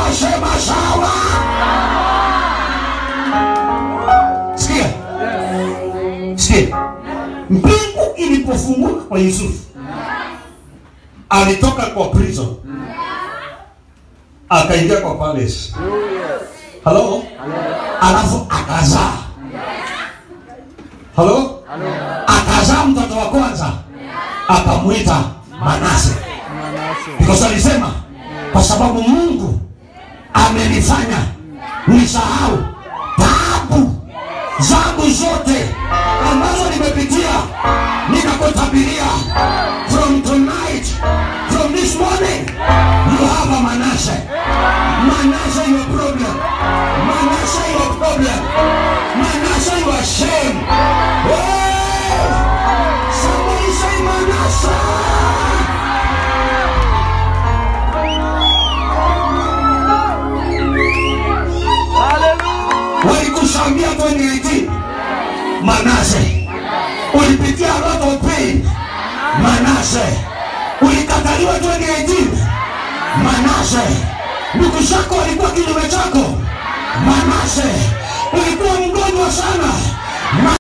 sema sawa. Sikia, sikia, mbingu ilipofunguka kwa Yusufu, alitoka kwa prison akaingia kwa palace. Halo, alafu akazaa. Halo, akazaa mtoto wa kwanza akamwita Manase, because alisema kwa sababu Mungu amenifanya nisahau taabu zangu zote ambazo nimepitia, ninakutabiria from tonight, from this morning, you have a Manase. Manase your problem. Manase your problem. Manase your shame. Hey! Somebody say Manase. Walikushambia 2018 Manase, ulipitia a lot of pain Manase, ulikataliwa 2018 Manase, ndugu zako walikuwa kinyume chako Manase, ulikuwa mgonjwa sana